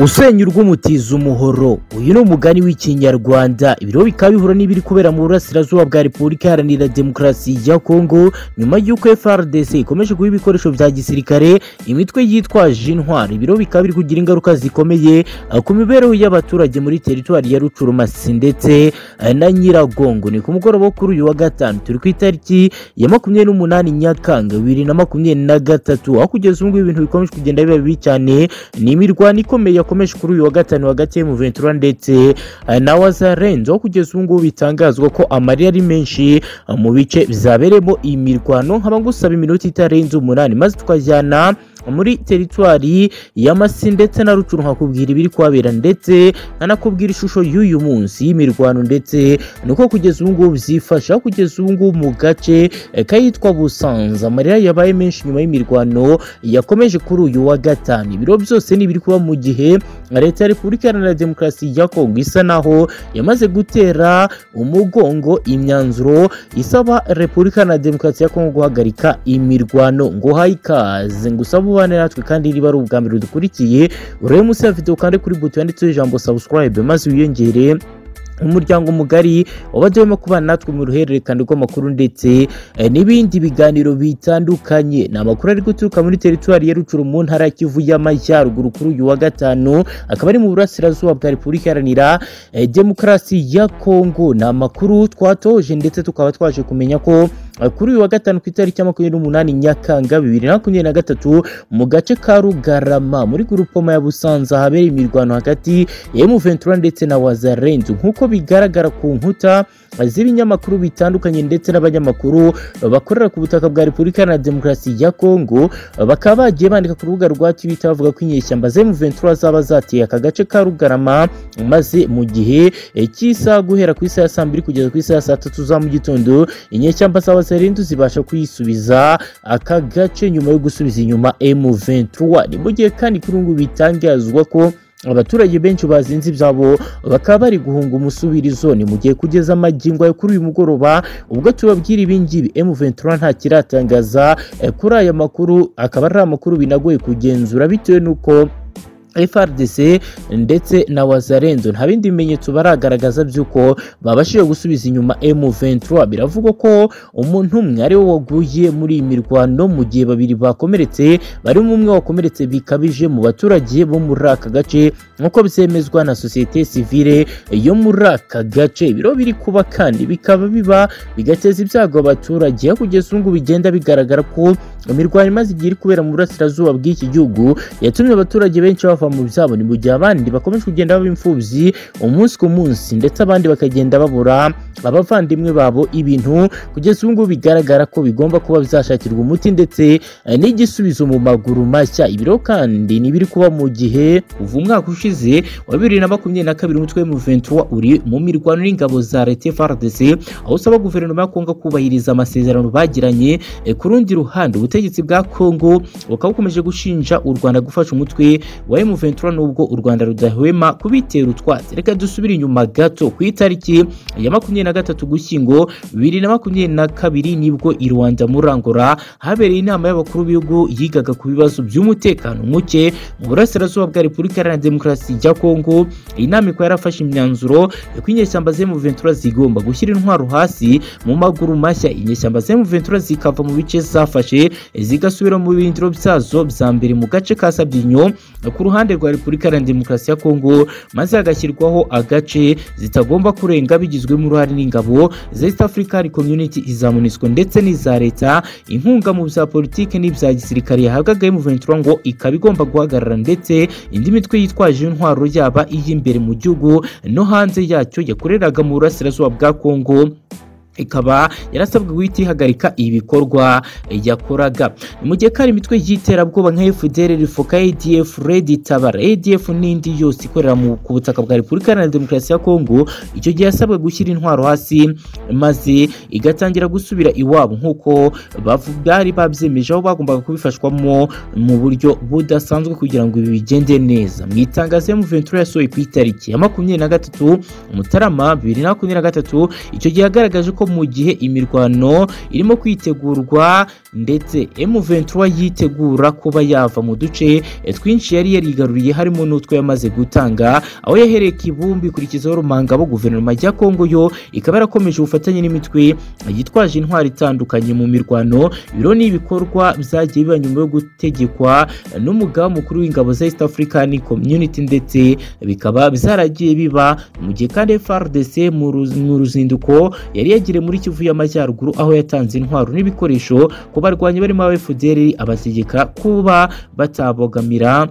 usenya urw'umutiza umuhoro uyu ni umugani w'ikinyarwanda ibiriho bikaba bihura n'ibiri kubera mu burasirazuba bwa repubulika iharanira demokarasi ya kongo nyuma y'uko frdc ikomeje guha ibikoresho bya gisirikare imitwe yitwaje intwari ibiriho bikaba biri kugira ingaruka zikomeye ku mibereho y'abaturage muri teritwari ya rucurumasi ndetse na nyiragongo ni ku mugoroba wo kuri uyu wa gatanu turi ku itariki ya makumyabiri n'umunani nyakanga bibiri na makumyabiri na gatatu aho kugeza ubu ngubu ibintu bikomeje kugenda biba bibi cyane ni imirwano ikomeye yakomeje kuri uyu wa gatanu hagati ya Juventus ndetse na Wazarenzo kugeza ubu ngubu bitangazwa ko amarira ari menshi mu bice bizaberemo imirwano nkaba ngusaba iminota itarenze umunani maze tukajyana muri teritwari y'amasi ndetse na rucuru nkakubwira ibiri kuhabera ndetse nkanakubwira ishusho y'uyu munsi y'imirwano ndetse nuko kugeza ubu ngubu byifasha kugeza ubu ngubu mu gace kayitwa busanza amarira yabaye menshi nyuma y'imirwano yakomeje kuri uyu wa gatanu ibiro byose ni ibiri kuba mu gihe leta ya repubulika iharanira demokarasi ya kongo isa naho yamaze gutera umugongo imyanzuro isaba repubulika iharanira demokarasi ya kongo guhagarika imirwano ngo uhaye ikaze ngo usabe ubane natwe kandi niba ari ubwa mbere dukurikiye urebe munsi ya videwo kandi kuri buto yanditseho ijambo subscribe maze wiyongere umuryango mugari wabajya urimo kubana natwe mu ruhererekane rw'amakuru ndetse n'ibindi biganiro bitandukanye ni amakuru ari guturuka muri teritwari ya rucuru mu ntara ya kivu y'amajyaruguru kuri uyu wa gatanu akaba ari mu burasirazuba bwa repubulika iharanira demokarasi ya kongo ni amakuru twatoje ndetse tukaba twaje kumenya ko kuri uyu wa gatanu ku itariki ya makumyabiri n'umunani nyakanga bibiri na makumyabiri na gatatu mu gace ka rugarama muri gurupoma ya busanza habereye imirwano hagati ya emuventura ndetse na wazarenzu nk'uko bigaragara ku nkuta z'ibinyamakuru bitandukanye ndetse n'abanyamakuru bakorera ku butaka bwa repubulika na demokarasi ya kongo bakaba bagiye bandika ku rubuga rwa twitter bavuga ko inyeshyamba za emuventura zaba zateye aka gace ka rugarama maze mu gihe cy'isaha guhera ku isaha ya saa mbiri kugeza ku isaha ya saa tatu za mu gitondo inyeshyamba zaba Serendu zibasha kuyisubiza aka gace nyuma yo gusubiza inyuma M23 ni mu gihe kandi kuri ubu bitangazwa ko abaturage benshi bazinze ibyabo bakaba bari guhunga umusubirizo ni mu gihe kugeza amagingo ayo kuri uyu mugoroba ubwo tubabwira ibingibi M23 nta kiratangaza kuri aya makuru akaba ari amakuru binagoye kugenzura bitewe n'uko FRDC ndetse na Wazarenzo nta bindi bimenyetso baragaragaza by'uko babashije gusubiza inyuma M23 biravugwa ko umuntu umwe ari we waguye muri iyi mirwano mu gihe babiri bakomeretse barimo umwe wakomeretse bikabije mu baturage bo muri aka gace nk'uko byemezwa na sosiyete sivile yo muri aka gace ibiro biri kuba kandi bikaba biba bigateza ibyago abaturage kugeza ubu bigenda bigaragara ko imirwano imaze igihe iri kubera mu burasirazuba bw'iki gihugu yatumye abaturage benshi bava mu byabo ni mu gihe abandi bakomeje kugenda baba imfubyi umunsi ku munsi ndetse abandi bakagenda babura abavandimwe babo ibintu kugeza ubu ngubu bigaragara ko bigomba kuba byashakirwa umuti ndetse n'igisubizo mu maguru mashya ibiro kandi n'ibiri kuba mu gihe uva umwaka ushize wa bibiri na makumyabiri na kabiri umutwe w'umuventura uri mu mirwano n'ingabo za leta FARDC aho usaba guverinoma ya Kongo kubahiriza amasezerano bagiranye ku rundi ruhande ubutegetsi bwa Kongo bukaba bukomeje gushinja u Rwanda gufasha umutwe wa M23 nubwo u Rwanda rudahwema kubitera utwatsi reka dusubire inyuma gato ku itariki ya makumyabiri na gatatu gushyingo bibiri na makumyabiri na kabiri nibwo i Rwanda murangora habereye inama y'abakuru b'ibihugu yigaga ku bibazo by'umutekano muke mu burasirazuba bwa Repubulika Iharanira Demokarasi ya Kongo iyi nama ikaba yarafashe imyanzuro ko inyeshyamba za M23 zigomba gushyira intwaro hasi mu maguru mashya inyeshyamba za M23 zikava mu bice zafashe zigasubira mu birindiro byazo bya mbere mu gace ka Sabyinyo ku ruhande rwa Repubulika Iharanira Demokarasi ya Kongo maze hagashyirwaho agace zitagomba kurenga bigizwemo uruhare n'ingabo za East African Community iza MONUSCO ndetse n'iza leta inkunga mu bya politike n'ibya gisirikare yahabwaga M23 ngo ikaba igomba guhagarara ndetse indi mitwe yitwaje intwaro yaba iy'imbere mu gihugu no hanze yacyo yakoreraga mu burasirazuba bwa Kongo ikaba yarasabwe guhita ihagarika ibikorwa yakoraga mu gihe kari imitwe y'iterabwoba nka FDR rifoka ADF Red Tabara ADF n'indi yose ikorera ku butaka bwa Repubulika Iharanira Demokarasi ya Kongo icyo gihe yasabwe gushyira intwaro hasi maze igatangira gusubira iwabo nk'uko bari babyemeje aho bagombaga kubifashwamo mu buryo budasanzwe kugira ngo ibi bigende neza mu itangazo M23 yasohoye ku itariki ya makumyabiri na gatatu Mutarama bibiri na makumyabiri na gatatu icyo gihe yagaragaje ko mu gihe imirwano irimo kwitegurwa ndetse M23 yitegura kuba yava mu duce twinshi yari yarigaruriye harimo n'utwo yamaze gutanga aho yahereye kibumbi ikurikizaho Rumangabo guverinoma ya Kongo yo ikaba yarakomeje ubufatanye n'imitwe yitwaje intwari itandukanye mu mirwano ibiro n'ibikorwa byagiye biba nyuma yo gutegekwa n'umugaba mukuru w'ingabo za East African Community ndetse bikaba byaragiye biba mu gihe kandi FARDC mu ruz- mu ruzinduko yari yagiriye muri Kivu y'Amajyaruguru aho yatanze intwaro n'ibikoresho ku barwanyi barimo aba FDL abategeka kuba batabogamira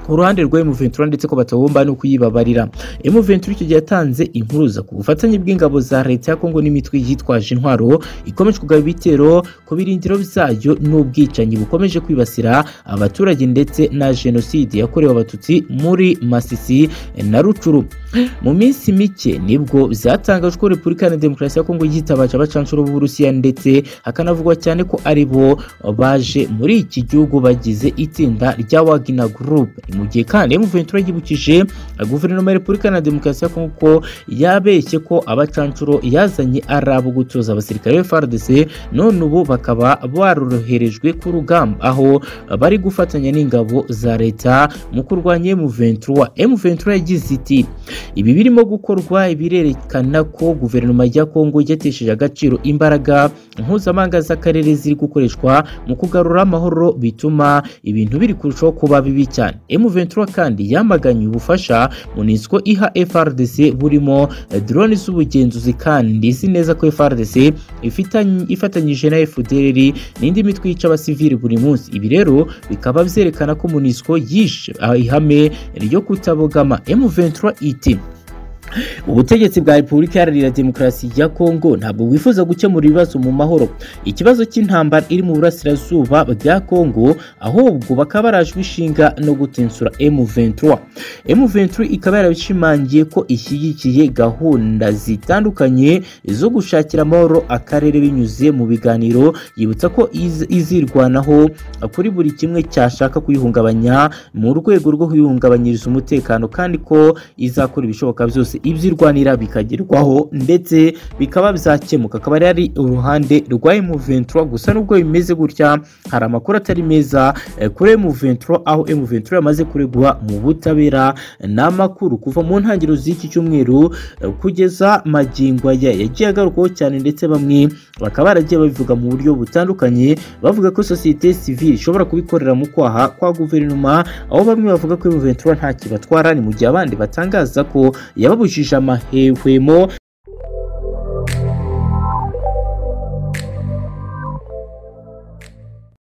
uruhande rwa M23 ndetse ko batagomba no kuyibabarira M23 icyo gihe yatanze impuruza ku bufatanye bw'ingabo za leta ya Kongo n'imitwe yitwaje intwaro ikomeje kugaba ibitero ku birindiro byayo n'ubwicanyi bukomeje kwibasira abaturage ndetse na jenoside yakorewe abatutsi muri Masisi na Rucuru mu minsi mike nibwo byatangajwe ko Repubulika Iharanira Demokarasi ya Kongo yitabaje abacancuro b'Uburusiya ndetse hakanavugwa cyane ko ari bo baje muri iki gihugu bagize itsinda rya Wagner Group mu gihe kandi M23 yibukije guverinoma ya Repubulika Iharanira Demokarasi ya Kongo ko yabeshye ko abacancuro yazanye ari abo gutoza abasirikare ba FARDC none ubu bakaba baroroherejwe ku rugamba aho bari gufatanya n'ingabo za leta mu kurwanya M23 M23 yagize iti ibi birimo gukorwa birerekana ko guverinoma ya Kongo yatesheje agaciro imbaraga mpuzamahanga z'akarere ziri gukoreshwa mu kugarura amahoro bituma ibintu biri kurushaho kuba bibi cyane M23 kandi yamaganye ubufasha mu niziko iha FRDC burimo eh, drone z'ubugenzuzi kandi izi neza ko FRDC ifitanye- ifatanyije na FDLR n'indi mitwe yica abasivili buri munsi ibi rero bikaba byerekana ko MONUSCO yishe ah, ihame ryo kutabogama M23 iti ubutegetsi bwa repubulika iharanira demokarasi ya kongo ntabwo bwifuza gukemura ibibazo mu mahoro ikibazo cy'intambara iri mu burasirazuba bwa kongo ahubwo bakaba barajwe ishinga no gutensura m23 m23 ikaba yarabishimangiye ko ishyigikiye gahunda zitandukanye zo gushakira amahoro akarere binyuze mu biganiro yibutsa ko iz- izirwanaho kuri buri kimwe cyashaka kuyihungabanya mu rwego rwo kuyihungabanyiriza umutekano kandi ko izakora ibishoboka byose ibyirwanira bikagerwaho ndetse bikaba byakemuka akaba ari uruhande rwa M23 gusa nubwo bimeze gutya hari amakuru atari meza eh, kuri M23 aho M23 yamaze kuregwa mu butabera ni amakuru kuva mu ntangiriro z'iki cyumweru eh, kugeza magingo aya yagiye agarukwaho cyane ndetse bamwe bakaba baragiye babivuga mu buryo butandukanye bavuga ko sosiyete sivile ishobora kubikorera mu kwaha kwa guverinoma aho bamwe bavuga ko M23 nta kibatwara ni mu gihe abandi batangaza ko yababujije amahwemo